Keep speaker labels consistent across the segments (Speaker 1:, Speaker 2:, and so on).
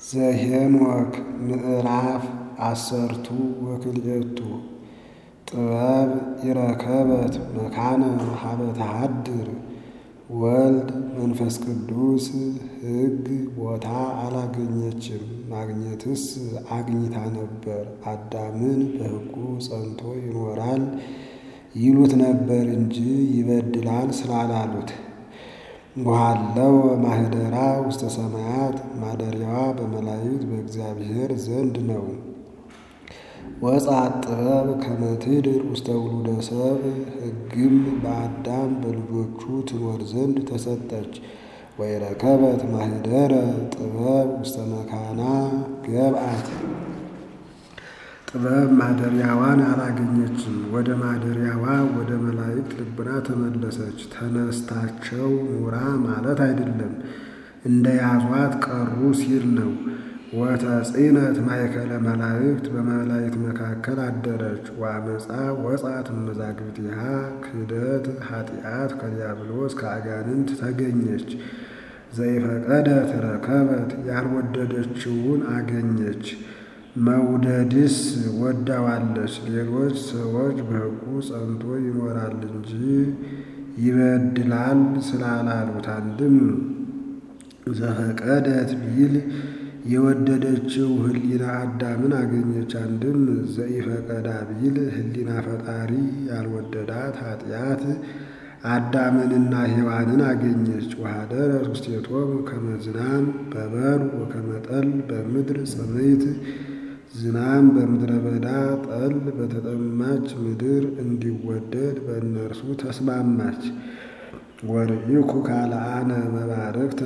Speaker 1: ዘኄንወክ ምዕራፍ አሰርቱ ወክልኤቱ ጥበብ ኢረከበት መካነ ሀበ ተሃድር ወልድ መንፈስ ቅዱስ ሕግ ቦታ አላገኘችም። ማግኘትስ አግኝታ ነበር። አዳምን በሕጉ ጸንቶ ይኖራል ይሉት ነበር እንጂ ይበድላል ስላላሉት። ወሀለወ ማኅደራ ውስተ ሰማያት ማደሪያዋ በመላእክት በእግዚአብሔር ዘንድ ነው። ወጻት ጥበብ ከመ ትድር ውስተ ውሉደ ሰብእ ሕግም በአዳም በልጆቹ ትኖር ዘንድ ተሰጠች። ወይረከበት ማኅደረ ጥበብ ውስተ መካና ገብአት ጥበብ ማደሪያዋን አላገኘችም። ወደ ማደሪያዋ ወደ መላእክት ልቡና ተመለሰች። ተነስታቸው ኑራ ማለት አይደለም፣ እንደ ያዟት ቀሩ ሲል ነው። ወተጽእነት ማእከለ መላእክት በመላእክት መካከል አደረች። ወአመፃ ወጻት እመዛግብቲሃ ክህደት ኃጢአት ከዲያብሎስ ከአጋንንት ተገኘች። ዘይፈቀደት ረከበት ያልወደደችውን አገኘች። መውደድስ ወዳዋለች። ሌሎች ሰዎች በሕጉ ጸንቶ ይኖራል እንጂ ይበድላል ስላላሉት አንድም ዘፈቀደት ቢል የወደደችው ሕሊና አዳምን አገኘች። አንድም ዘኢፈቀዳ ቢል ሕሊና ፈጣሪ ያልወደዳት ኃጢአት አዳምንና ሔዋንን አገኘች። ወኀደረት ውስቴቶሙ ከመ ዝናም በበሩ ወከመ ጠል በምድር ጽምይት ዝናም በምድረ በዳ ጠል በተጠማች ምድር እንዲወደድ በእነርሱ ተስማማች። ወርኢኩ ካልአነ መባረክተ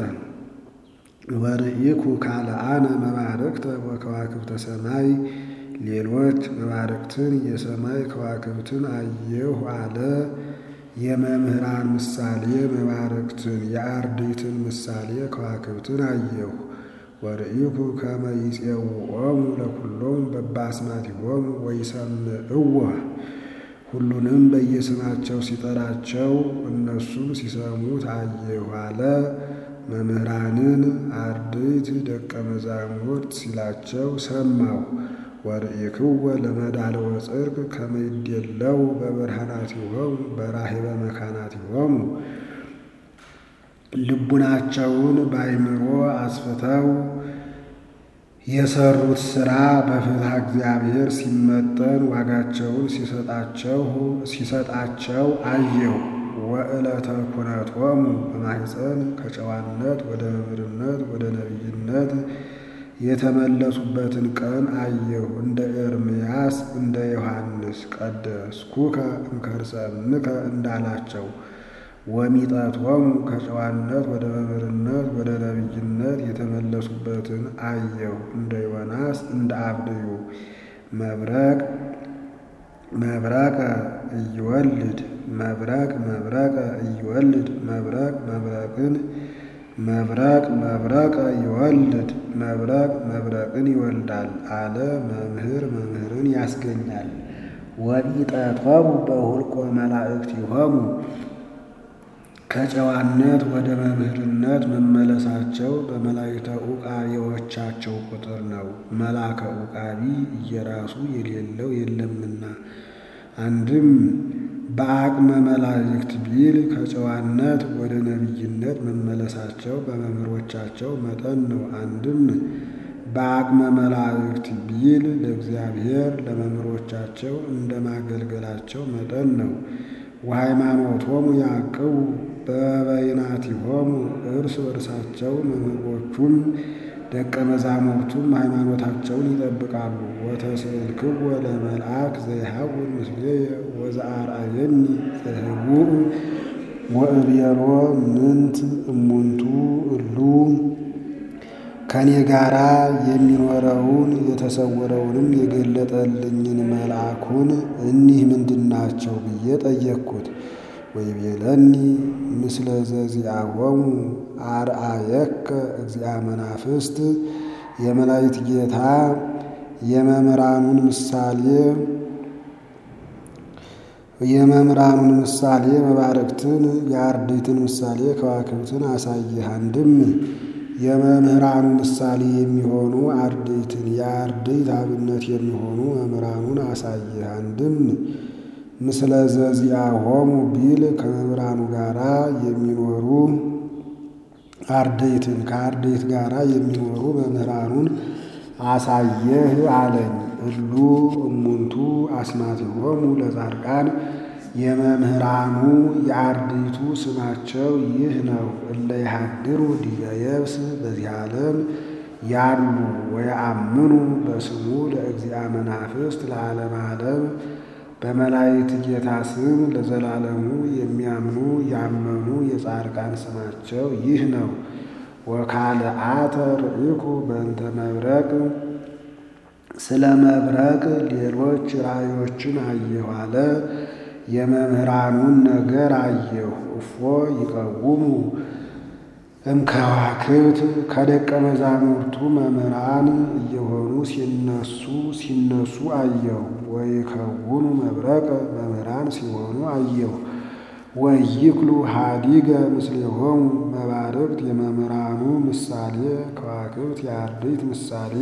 Speaker 1: ወርኢኩ ካልአነ መባረክተ ወከዋክብተ ሰማይ ሌሎች መባረክትን የሰማይ ከዋክብትን አየሁ አለ። የመምህራን ምሳሌ መባረክትን የአርድእትን ምሳሌ ከዋክብትን አየሁ። ወርኢኩ ከመ ይፄውዖሙ ለኵሎሙ በበአስማቲሆሙ ወይሰምዕዎ ሁሉንም በየስማቸው ሲጠራቸው እነሱም ሲሰሙት አየሁ አለ። መምህራንን አርድእት ደቀ መዛሙርት ሲላቸው ሰማሁ። ወርኢክወ ለመዳልወ ጽድቅ ከመ ይዴለው በብርሃናቲሆሙ በራሔበ መካናቲሆሙ ልቡናቸውን በአእምሮ አስፍተው የሰሩት ሥራ በፍትሐ እግዚአብሔር ሲመጠን ዋጋቸውን ሲሰጣቸው አየሁ። ወዕለተ ኩነቶሙ በማኅፀን ከጨዋነት ወደ መምህርነት ወደ ነቢይነት የተመለሱበትን ቀን አየሁ። እንደ ኤርምያስ እንደ ዮሐንስ ቀደስኩከ እምከርሰ እምከ እንዳላቸው ወሚጠቶሙ ከጨዋነት ወደ መምህርነት ወደ ነቢይነት የተመለሱበትን አየሁ። እንደ ዮናስ እንደ አብድዩ መብረቅ መብረቀ እይወልድ መብረቅ መብረቀ እይወልድ መብረቅ መብረቅን መብረቅ መብረቀ ይወልድ መብረቅ መብረቅን ይወልዳል አለ። መምህር መምህርን ያስገኛል። ወኢጠቶሙ በሁልቆ መላእክቲሆሙ ከጨዋነት ወደ መምህርነት መመለሳቸው በመላእክተ ዑቃቢዎቻቸው ቁጥር ነው። መልአከ ዑቃቢ እየራሱ የሌለው የለምና። አንድም በአቅመ መላእክት ቢል ከጨዋነት ወደ ነቢይነት መመለሳቸው በመምህሮቻቸው መጠን ነው። አንድም በአቅመ መላእክት ቢል ለእግዚአብሔር ለመምህሮቻቸው እንደ ማገልገላቸው መጠን ነው። ወሃይማኖቶሙ ያዕቅቡ በበይናቲሆሙ እርስ በርሳቸው መምህሮቹም ደቀ መዛሙርቱም ሃይማኖታቸውን ይጠብቃሉ። ወተስእልክዎ ለመልአክ ዘይሃውን ምስሌየ ወዘአርአየኒ ዘህቡእ ወእብየሮ ምንት እሙንቱ እሉ ከኔ ጋራ የሚኖረውን የተሰወረውንም የገለጠልኝን መልአኩን እኒህ ምንድናቸው ብዬ ጠየቅኩት። ወይቤለኒ ምስለ ዘዚአሆሙ አርአየከ እግዚአ መናፍስት የመላእክት ጌታ የመምህራኑን ምሳሌ የመምህራኑን ምሳሌ መባረክትን የአርድእትን ምሳሌ ከዋክብትን አሳየህ። አንድም የመምህራኑ ምሳሌ የሚሆኑ አርድእትን የአርድእት አብነት የሚሆኑ መምህራኑን አሳየህ። አንድም ምስለ ዘዚአሆሙ ቢል ከመምህራኑ ጋራ የሚኖሩ አርድእትን ከአርድእት ጋራ የሚኖሩ መምህራኑን አሳየህ አለኝ። እሉ እሙንቱ አስማቲሆሙ ለጻድቃን የመምህራኑ የአርድእቱ ስማቸው ይህ ነው። እለ ይሃድሩ ዲበ የብስ በዚህ ዓለም ያሉ ወየአምኑ በስሙ ለእግዚአ መናፍስት ለዓለመ ዓለም በመላእክት ጌታ ስም ለዘላለሙ የሚያምኑ ያመኑ የጻድቃን ስማቸው ይህ ነው። ወካልአተ ርኢኩ በእንተ መብረቅ ስለ መብረቅ ሌሎች ራእዮችን አየሁ አለ። የመምህራኑን ነገር አየሁ። እፎ ይቀውሙ እምከዋክብት ከደቀ መዛሙርቱ መምህራን እየሆኑ ሲነሱ ሲነሱ አየሁ። ወይከውኑ መብረቅ መምህራን ሲሆኑ አየሁ። ወይክሉ ሀዲገ ምስሌሆሙ መባርቅት የመምህራኑ ምሳሌ ከዋክብት የአርድእት ምሳሌ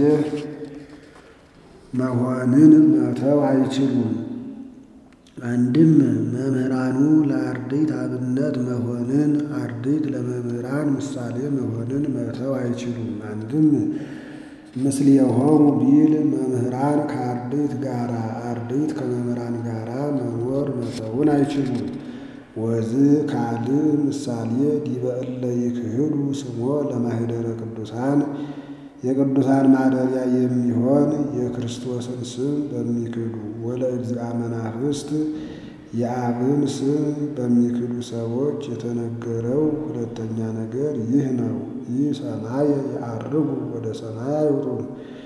Speaker 1: መሆንን መተው አይችሉም። አንድም መምህራኑ ለአርድእት አብነት መሆንን አርድእት ለመምህራን ምሳሌ መሆንን መተው አይችሉም። አንድም ምስሌሆሙ ቢል መምህራን ከአርድእት ጋራ አርድእት ከመምህራን ጋራ መኖር መተውን አይችሉም። ወዝ ካልእ ምሳሌ ዲበ እለ ይክህዱ ስሞ ለማኅደረ ቅዱሳን የቅዱሳን ማደሪያ የሚሆን የክርስቶስን ስም በሚክዱ ወለእግዚአ መናፍስት የአብን ስም በሚክዱ ሰዎች የተነገረው ሁለተኛ ነገር ይህ ነው። ይህ ሰማይ የዐርጉ ወደ ሰማይ አይወጡም።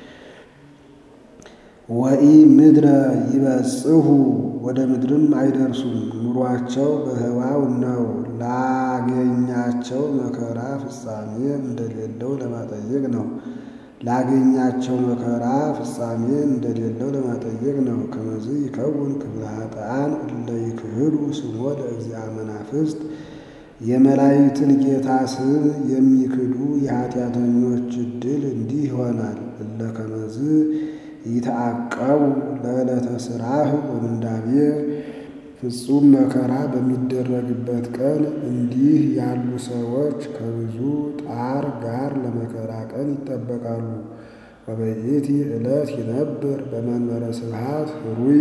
Speaker 1: ወኢ ምድረ ይበጽሑ ወደ ምድርም አይደርሱም። ኑሯቸው በህዋው ነው። ላገኛቸው መከራ ፍጻሜ እንደሌለው ለማጠየቅ ነው። ላገኛቸው መከራ ፍጻሜ እንደሌለው ለማጠየቅ ነው። ከመዝ ይከውን ክፍለ ኃጥኣን እለ ይክህዱ ስሞ ለእግዚአ መናፍስት የመላእክትን ጌታ ስም የሚክዱ የኃጢአተኞች ዕድል እንዲህ ይሆናል። እለ ከመዝ ይተአቀቡ ለዕለተ ሥራህ ወምንዳቤ ፍጹም መከራ በሚደረግበት ቀን እንዲህ ያሉ ሰዎች ከብዙ ጣር ጋር ለመከራ ቀን ይጠበቃሉ። ወበይእቲ ዕለት ይነብር በመንበረ ስብሐት ህሩይ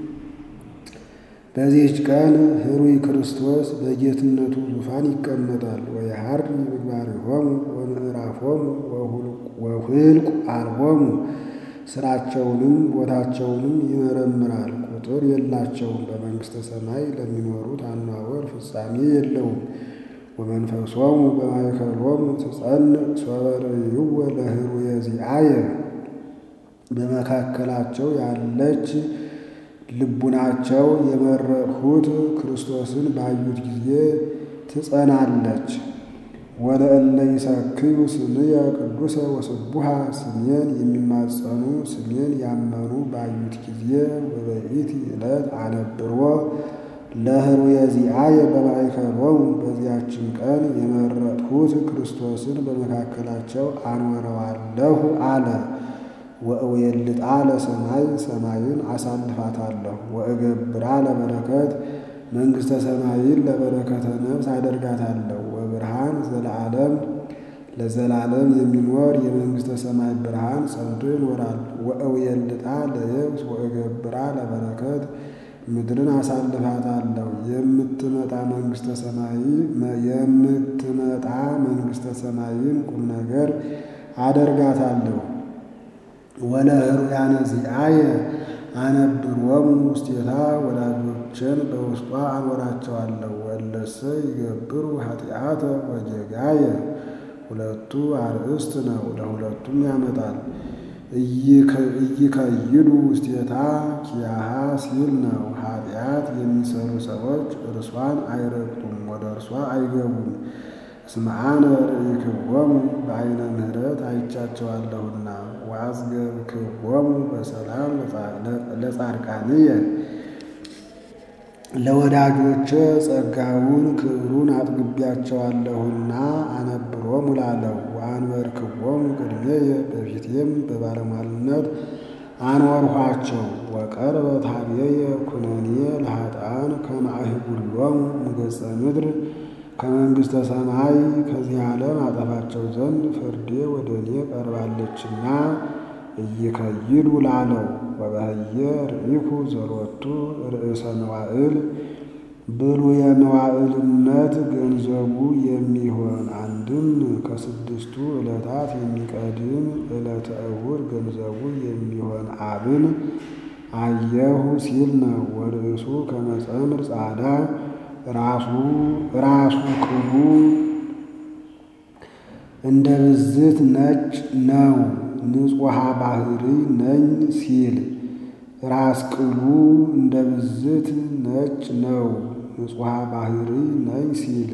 Speaker 1: በዚህች ቀን ህሩይ ክርስቶስ በጌትነቱ ዙፋን ይቀመጣል። ወየሐሪ ምግባሪሆሙ ወምዕራፎሙ ወሁልቁ አልቦሙ ስራቸውንም ቦታቸውንም ይመረምራል። ቁጥር የላቸውም። በመንግሥተ ሰማይ ለሚኖሩት አኗወር ፍጻሜ የለውም። ወመንፈሶሙ በማእከሎሙ ትጸንዕ ሶበ ርእይዎ ለህሩየ ዚአየ በመካከላቸው ያለች ልቡናቸው የመረጥሁት ክርስቶስን ባዩት ጊዜ ትጸናለች። ወለእለ ይሰክዩ ስምየ ቅዱሰ ወስቡሃ ስሜን የሚማጸኑ ስሜን ያመኑ ባዩት ጊዜ ወበይእቲ ዕለት አነብሮ ለህሩየ ዚአየ በማእከሎሙ በዚያችን ቀን የመረጥሁት ክርስቶስን በመካከላቸው አኖረዋለሁ አለ። ወእዌልጣ ለሰማይ ሰማይን አሳልፋታለሁ። ወእገብራ ለበረከት መንግሥተ ሰማይን ለበረከተ ነፍስ አደርጋታለሁ። ወብርሃን ዘለዓለም ለዘላለም የሚኖር የመንግሥተ ሰማይ ብርሃን ጸንቶ ይኖራል። ወእዌልጣ ለየብስ ወእገብራ ለበረከት ምድርን አሳልፋታለሁ። የምትመጣ መንግሥተ ሰማይ የምትመጣ መንግሥተ ሰማይን ቁም ነገር አደርጋታለሁ። ወለህሩያነ ዚአየ አነብሮሙ ውስቴታ ወዳጆችን በውስጧ አኖራቸዋለሁ። ወለሰ ይገብሩ ኃጢአተ ወጌጋየ ሁለቱ አርእስት ነው፣ ለሁለቱም ያመጣል። እይከይዱ ውስቴታ ኪያሃ ሲል ነው። ኃጢአት የሚሰሩ ሰዎች እርሷን አይረግጡም፣ ወደ እርሷ አይገቡም። እስመ አነ ርኢክዎሙ በዓይነ ምሕረት አይቻቸዋለሁና ወአጽገብክዎሙ በሰላም ለጻድቃንየ ለወዳጆቼ ጸጋውን ክብሩን አጥግቢያቸዋለሁና አነብሮሙ ላለው ወአንበርክዎሙ ቅድሜየ በፊቴም በባለሟልነት አኖርኋቸው። ወቀርበ ታቤየ ኩነኔ ለኃጥኣን ከመ አህጉሎሙ እምገጸ ምድር ከመንግሥተ ሰማይ ከዚህ ዓለም አጠፋቸው ዘንድ ፍርዴ ወደ እኔ ቀርባለችና እይከይዱ ላለው ወበህየ ርኢኩ ዘሎቱ ርእሰ መዋዕል ብሉየ መዋዕልነት ገንዘቡ የሚሆን አንድም ከስድስቱ ዕለታት የሚቀድም ዕለተ እሑድ ገንዘቡ የሚሆን አብን አየሁ ሲል ነው። ወርእሱ ከመጸምር ጻዳ ራሱ ራሱ ቅሉ እንደ ብዝት ነጭ ነው። ንጹሐ ባህሪ ነኝ ሲል ራስ ቅሉ እንደ ብዝት ነጭ ነው። ንጹሐ ባህሪ ነኝ ሲል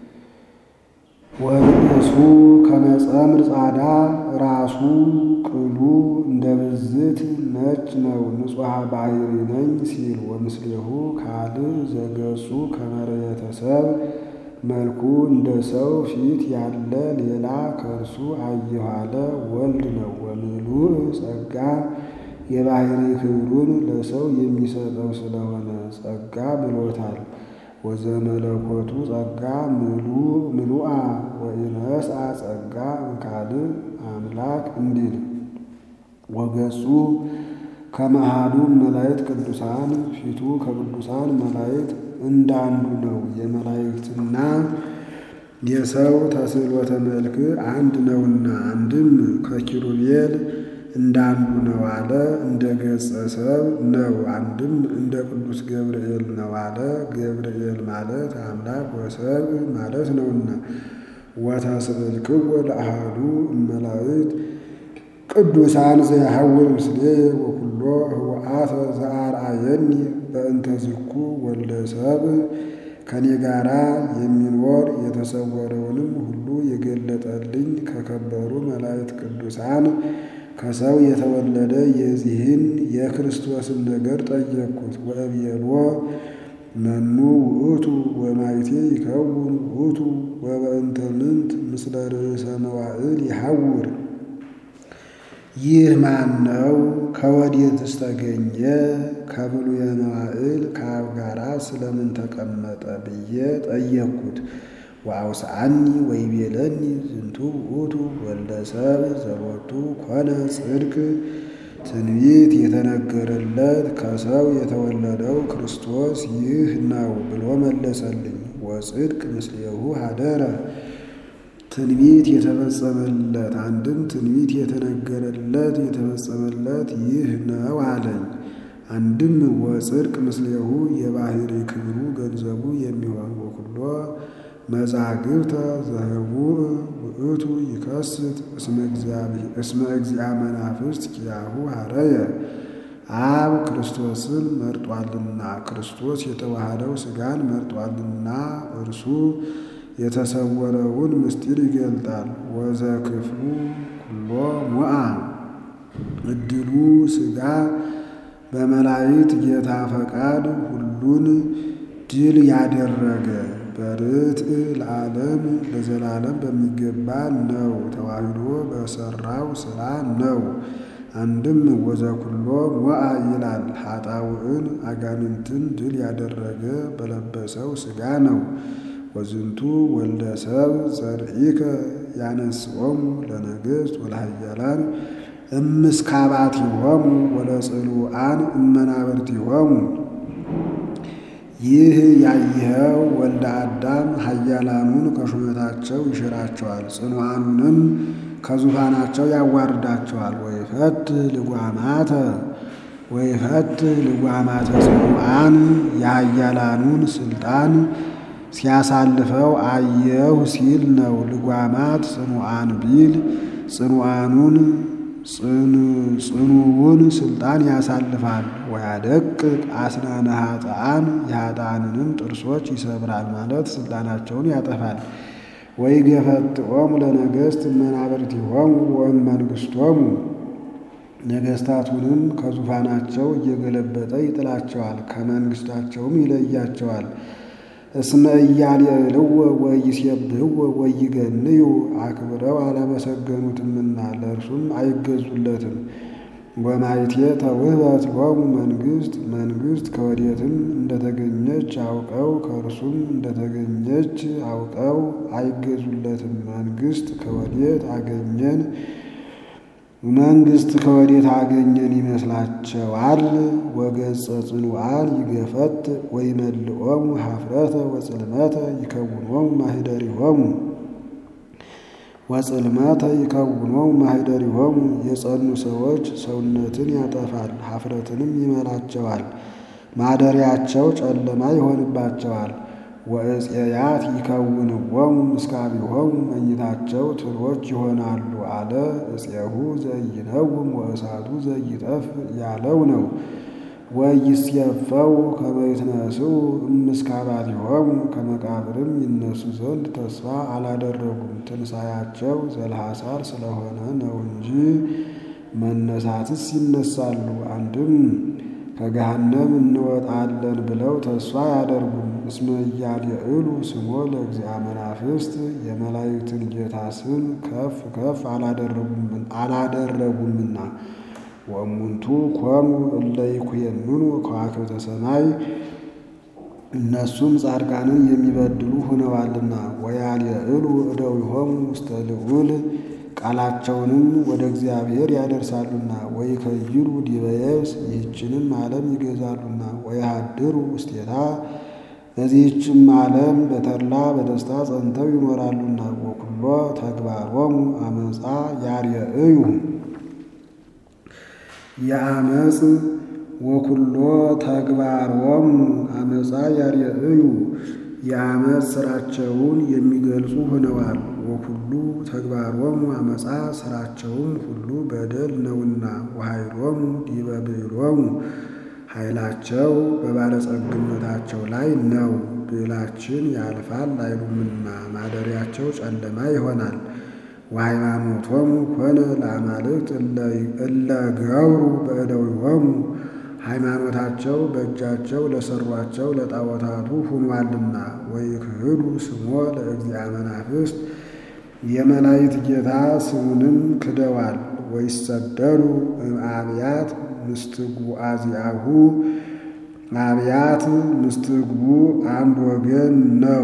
Speaker 1: ወርእሱ ከመጸምር ጻዳ ራሱ ቅሉ እንደ ብዝት ነጭ ነው። ንጹሐ ባህሪ ነኝ ሲል ወምስሌሁ ካልእ ዘገጹ ከመርየተ ሰብእ መልኩ እንደ ሰው ፊት ያለ ሌላ ከእርሱ አየሁ አለ ወልድ ነው። ወምሉእ ጸጋ የባህሪ ክብሩን ለሰው የሚሰጠው ስለሆነ ጸጋ ብሎታል። ወዘመለኮቱ ጸጋ ምሉአ ወኢነስአ ጸጋ እምካልእ አምላክ እንዲል ወገጹ ከመሃሉ መላእክት ቅዱሳን ፊቱ ከቅዱሳን መላእክት እንዳንዱ ነው። የመላእክትና የሰው ተስዕሎተ መልክ አንድ ነውና አንድም ከኪሩቤል እንዳንዱ ነው አለ። እንደ ገጸ ሰብ ነው። አንድም እንደ ቅዱስ ገብርኤል ነው አለ። ገብርኤል ማለት አምላክ ወሰብ ማለት ነውና ወተስእልክዎ ለአሐዱ እመላእክት ቅዱሳን ዘያሐውር ምስሌ ወኩሎ ህወአተ ዘአርአየኒ በእንተ ዝኩ ወልደ ሰብእ ከኔ ጋራ የሚኖር የተሰወረውንም ሁሉ የገለጠልኝ ከከበሩ መላእክት ቅዱሳን ከሰው የተወለደ የዚህን የክርስቶስን ነገር ጠየቅኩት። ወእብየሎ መኑ ውእቱ ወማይቴ ይከውን ውእቱ ወበእንተ ምንት ምስለ ርእሰ መዋዕል ይሐውር ይህ ማን ነው? ከወዴትስ ተገኘ? ከብሉየ መዋዕል ከአብ ጋራ ስለምን ተቀመጠ ብዬ ጠየቅኩት። ወአውስአኒ ወይቤለኒ ዝንቱ ውእቱ ወልደ ሰብእ ዘሎቱ ኮነ ጽድቅ ትንቢት የተነገረለት ከሰው የተወለደው ክርስቶስ ይህ ነው ብሎ መለሰልኝ። ወጽድቅ ምስሌሁ ሀደረ ትንቢት የተፈጸመለት አንድም ትንቢት የተነገረለት የተፈጸመለት ይህ ነው አለኝ። አንድም ወጽድቅ ምስሌሁ የባህሪ ክብሩ ገንዘቡ የሚሆን ወኩሎ መዛግብተ ዘህቡእ ውእቱ ይከስት እስመ እግዚአ መናፍስት ኪያሁ ሀረየ አብ ክርስቶስን መርጧልና ክርስቶስ የተዋሃደው ሥጋን መርጧልና እርሱ የተሰወረውን ምስጢር ይገልጣል። ወዘ ክፍሉ ኩሎ ሞአ እድሉ ሥጋ በመላእክት ጌታ ፈቃድ ሁሉን ድል ያደረገ በርትዕ ለዓለም ለዘላለም በሚገባ ነው። ተዋህዶ በሰራው ሥራ ነው። አንድም ወዘኩሎ ሞአ ይላል። ኃጣውዕን አጋንንትን ድል ያደረገ በለበሰው ሥጋ ነው። ወዝንቱ ወልደ ሰብእ ዘርኢከ ያነስኦሙ ለነገሥት ወለኃያላን እምስካባቲሆሙ ወለጽሉዓን እመናብርቲሆሙ ይህ ያየኸው ወልደ አዳም ኃያላኑን ከሹመታቸው ይሽራቸዋል፣ ጽኑዓኑንም ከዙፋናቸው ያዋርዳቸዋል። ወይፈት ልጓማተ ወይፈት ልጓማተ ጽኑዓን የኃያላኑን ስልጣን ሲያሳልፈው አየሁ ሲል ነው። ልጓማት ጽኑዓን ቢል ጽኑዓኑን ጽኑውን ስልጣን ያሳልፋል። ወያደቅቅ አስናነ ኃጥአን የኃጥአንንም ጥርሶች ይሰብራል ማለት ስልጣናቸውን ያጠፋል። ወይገፈጥዖሙ ለነገሥት እመናብርቲሆሙ ወእመንግሥቶሙ ነገሥታቱንም ከዙፋናቸው እየገለበጠ ይጥላቸዋል፣ ከመንግሥታቸውም ይለያቸዋል። እስመ ኢያልዕልዎ ወኢይሴብሕዎ ወኢይገንዩ አክብረው አላመሰገኑትምና ለእርሱም አይገዙለትም። ወማይቴ ተውህበት ሎሙ መንግሥት መንግሥት ከወዴትም እንደተገኘች አውቀው ከእርሱም እንደተገኘች አውቀው አይገዙለትም። መንግሥት ከወዴት አገኘን መንግሥት ከወዴት አገኘን ይመስላቸዋል። ወገጸ ጽኑዓን ይገፈት ወይመልኦሙ ኀፍረተ ወጽልመተ ይከውኖሙ ማኅደሪሆሙ ወጽልመተ ይከውኖሙ ማኅደሪሆሙ የጸኑ ሰዎች ሰውነትን ያጠፋል፣ ኀፍረትንም ይመላቸዋል፣ ማደሪያቸው ጨለማ ይሆንባቸዋል። ወእፄያት ይከውንዎሙ ምስካቢሆሙ መኝታቸው ትሎች ይሆናሉ አለ። እፄሁ ዘኢይነውም ወእሳቱ ዘኢይጠፍ ያለው ነው። ወኢይሴፈው ከመ ይትነስኡ እምስካባቲሆሙ ከመቃብርም ይነሱ ዘንድ ተስፋ አላደረጉም። ትንሣኤያቸው ዘልሐሳር ስለሆነ ነው እንጂ መነሳትስ ይነሳሉ። አንድም ከገሃነም እንወጣለን ብለው ተስፋ አያደርጉም። እስመ ኢያልዕሉ ስሞ ለእግዚአ መናፍስት የመላእክትን ጌታ ስም ከፍ ከፍ አላደረጉምና። ወእሙንቱ ኮኑ እለ ይኩየምኑ ከዋክብተ ሰማይ እነሱም ጻድቃንን የሚበድሉ ሆነዋልና። ወያልዕሉ እደዊሆሙ ውስተ ልዑል ቃላቸውንም ወደ እግዚአብሔር ያደርሳሉና። ወይከይዱ ዲበ የብስ ይህችንም ዓለም ይገዛሉና። ወይሃድሩ ውስቴታ በዚህችም ዓለም በተድላ በደስታ ጸንተው ይኖራሉና። ወኩሎ ተግባሮሙ አመፃ ያርየእዩ የአመፅ ወኩሎ ተግባሮሙ አመፃ ያርየእዩ የአመፅ ስራቸውን የሚገልጹ ሆነዋል። ወኩሉ ተግባሮሙ አመፃ ስራቸውም ሁሉ በደል ነውና። ወኃይሎሙ ዲበ ብዕሎሙ ኃይላቸው በባለጸግነታቸው ላይ ነው። ብዕላችን ያልፋል አይሉምና ማደሪያቸው ጨለማ ይሆናል። ወሃይማኖቶሙ ኮነ ለአማልክት እለ ገብሩ በእደዊሆሙ ሃይማኖታቸው በእጃቸው ለሰሯቸው ለጣዖታቱ ሁኗልና። ወይክህዱ ስሞ ለእግዚአ መናፍስት የመላእክት ጌታ ስሙንም ክደዋል። ወይሰደዱ እምአብያት ምስትጉ አዚአሁ አብያት ምስትግቡ አንድ ወገን ነው።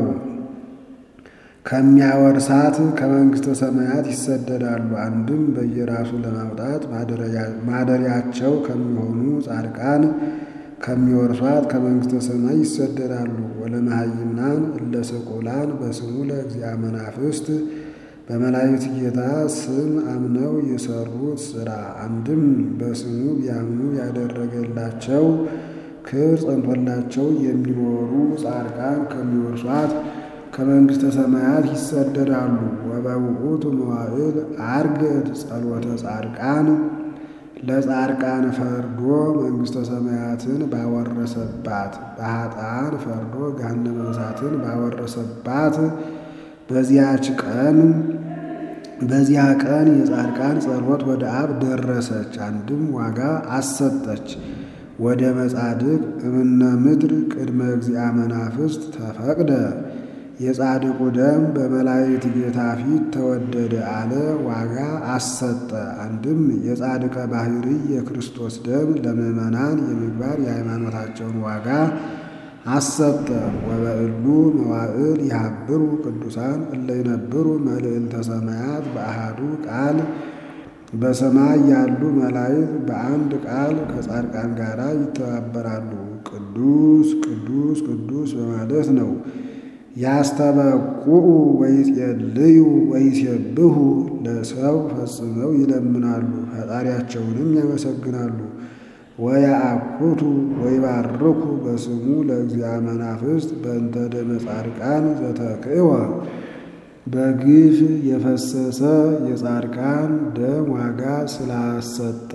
Speaker 1: ከሚያወርሳት ከመንግሥተ ሰማያት ይሰደዳሉ። አንድም በየራሱ ለማውጣት ማደሪያቸው ከሚሆኑ ጻድቃን ከሚወርሷት ከመንግሥተ ሰማይ ይሰደዳሉ። ወለመሃይምናን እለ ሰቆላን በስሙ ለእግዚአ መናፍስት በመላእክት ጌታ ስም አምነው የሰሩት ሥራ አንድም በስሙ ቢያምኑ ያደረገላቸው ክብር ጸንቶላቸው የሚኖሩ ጻድቃን ከሚወርሷት ከመንግሥተ ሰማያት ይሰደዳሉ። ወበውእቱ መዋዕል አርገድ ጸሎተ ጻድቃን ለጻድቃን ፈርዶ መንግሥተ ሰማያትን ባወረሰባት በኃጥአን ፈርዶ ገሃነመ እሳትን ባወረሰባት በዚያች ቀን በዚያ ቀን የጻድቃን ጸሎት ወደ አብ ደረሰች። አንድም ዋጋ አሰጠች። ወደ መጻድቅ እምነ ምድር ቅድመ እግዚአ መናፍስት ተፈቅደ የጻድቁ ደም በመላእክት ጌታ ፊት ተወደደ አለ። ዋጋ አሰጠ። አንድም የጻድቀ ባህሪ የክርስቶስ ደም ለምዕመናን የምግባር የሃይማኖታቸውን ዋጋ አሰጠ። ወበእሉ መዋዕል ይሃብሩ ቅዱሳን እለ ይነብሩ መልዕልተ ሰማያት በአሃዱ ቃል በሰማይ ያሉ መላእክት በአንድ ቃል ከጻድቃን ጋር ይተባበራሉ። ቅዱስ ቅዱስ ቅዱስ በማለት ነው። ያስተበቁዑ ወይጼልዩ ወይሴብሑ ለሰው ፈጽመው ይለምናሉ፣ ፈጣሪያቸውንም ያመሰግናሉ። ወያአኩቱ ወይባርኩ በስሙ ለእግዚአ መናፍስት በእንተ ደመ ጻድቃን ዘተክእወ በግፍ የፈሰሰ የጻድቃን ደም ዋጋ ስላሰጠ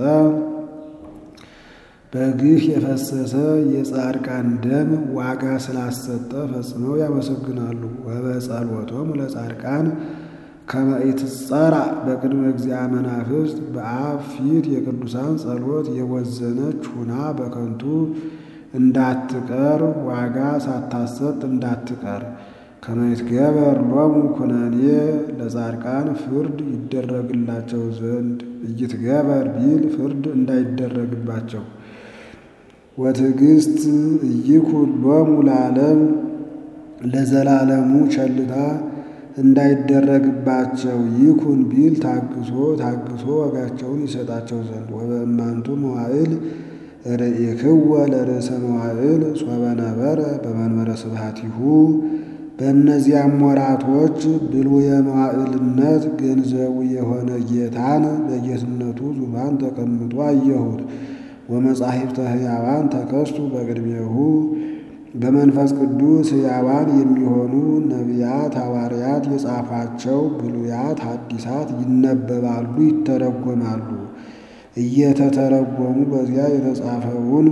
Speaker 1: በግፍ የፈሰሰ የጻድቃን ደም ዋጋ ስላሰጠ ፈጽመው ያመሰግናሉ። ወበጸሎቶሙ ለጻድቃን ከመ ኢትጸራዕ በቅድመ እግዚአ መናፍስት በአብ ፊት የቅዱሳን ጸሎት የወዘነች ሁና በከንቱ እንዳትቀር ዋጋ ሳታሰጥ እንዳትቀር ከመይትገበር ሎሙ ኩነኔ ለጻድቃን ፍርድ ይደረግላቸው ዘንድ እይትገበር ቢል ፍርድ እንዳይደረግባቸው ወትዕግስት እይኩን ሎሙ ለዓለም ለዘላለሙ ቸልታ እንዳይደረግባቸው ይኩን ቢል ታግሶ ታግሶ ዋጋቸውን ይሰጣቸው ዘንድ ወበእማንቱ መዋዕል ርኢክወ ለርእሰ መዋዕል ሶበ ነበረ በመንበረ ስብሐቲሁ በእነዚያም ወራቶች ብሉየ መዋዕልነት ገንዘቡ የሆነ ጌታን በጌትነቱ ዙፋን ተቀምጦ አየሁት። ወመጻሕፍተ ሕያዋን ተከስቱ በቅድሜሁ በመንፈስ ቅዱስ ሕያዋን የሚሆኑ ነቢያት ሐዋርያት የጻፏቸው ብሉያት ሐዲሳት ይነበባሉ፣ ይተረጎማሉ። እየተተረጎሙ በዚያ የተጻፈውን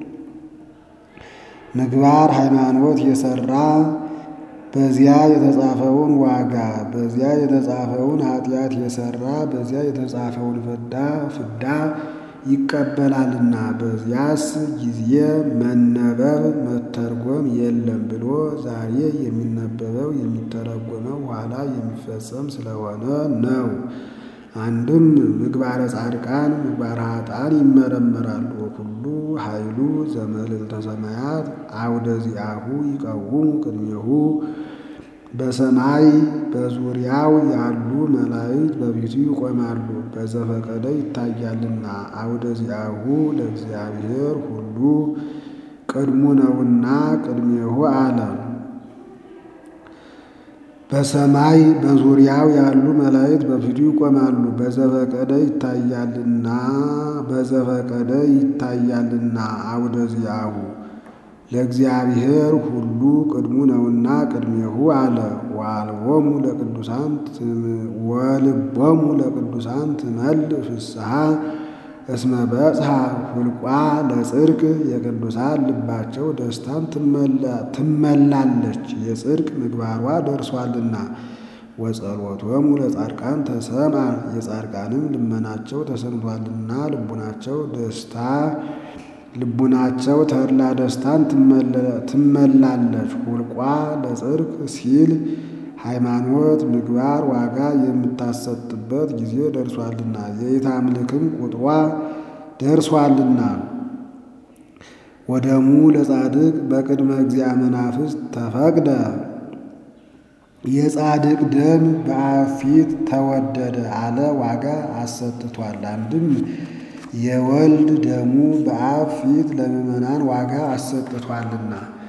Speaker 1: ምግባር ሃይማኖት የሠራ በዚያ የተጻፈውን ዋጋ በዚያ የተጻፈውን ኃጢአት የሠራ በዚያ የተጻፈውን ፍዳ ፍዳ ይቀበላልና በዚያስ ጊዜ መነበብ መተርጎም የለም ብሎ ዛሬ የሚነበበው የሚተረጎመው ኋላ የሚፈጸም ስለሆነ ነው። አንድም ምግባረ ጻድቃን ምግባረ ኃጥአን ይመረመራሉ። ወኩሉ ኃይሉ ዘመልዕልተ ሰማያት አውደ ዚአሁ ይቀውሙ ቅድሜሁ በሰማይ በዙሪያው ያሉ መላእክት በፊቱ ይቆማሉ። በዘፈቀደ ይታያልና አውደ ዚአሁ ለእግዚአብሔር ሁሉ ቅድሙ ነውና ቅድሜሁ አለ። በሰማይ በዙሪያው ያሉ መላእክት በፊቱ ይቆማሉ። በዘፈቀደ ይታያልና በዘፈቀደ ይታያልና አውደ ዚአሁ ለእግዚአብሔር ሁሉ ቅድሙ ነውና ቅድሜሁ አለ። ወአልቦሙ ለቅዱሳን ወልቦሙ ለቅዱሳን ትመልእ ፍስሐ እስመ በጽሐ ሁልቋ ለጽድቅ የቅዱሳን ልባቸው ደስታን ትመላለች የጽድቅ ምግባሯ ደርሷልና። ወጸሎቶሙ ለጻድቃን ተሰምዐ የጻድቃንም ልመናቸው ተሰምቷልና ልቡናቸው ደስታ ልቡናቸው ተድላ ደስታን ትመላለች። ሁልቋ ለጽድቅ ሲል ሃይማኖት ምግባር ዋጋ የምታሰጥበት ጊዜ ደርሷልና የኢታምልክም ቁጥሯ ደርሷልና። ወደሙ ለጻድቅ በቅድመ እግዚአ መናፍስት ተፈቅደ የጻድቅ ደም በአብ ፊት ተወደደ አለ ዋጋ አሰጥቷል። አንድም የወልድ ደሙ በአብ ፊት ለምእመናን ዋጋ አሰጥቷልና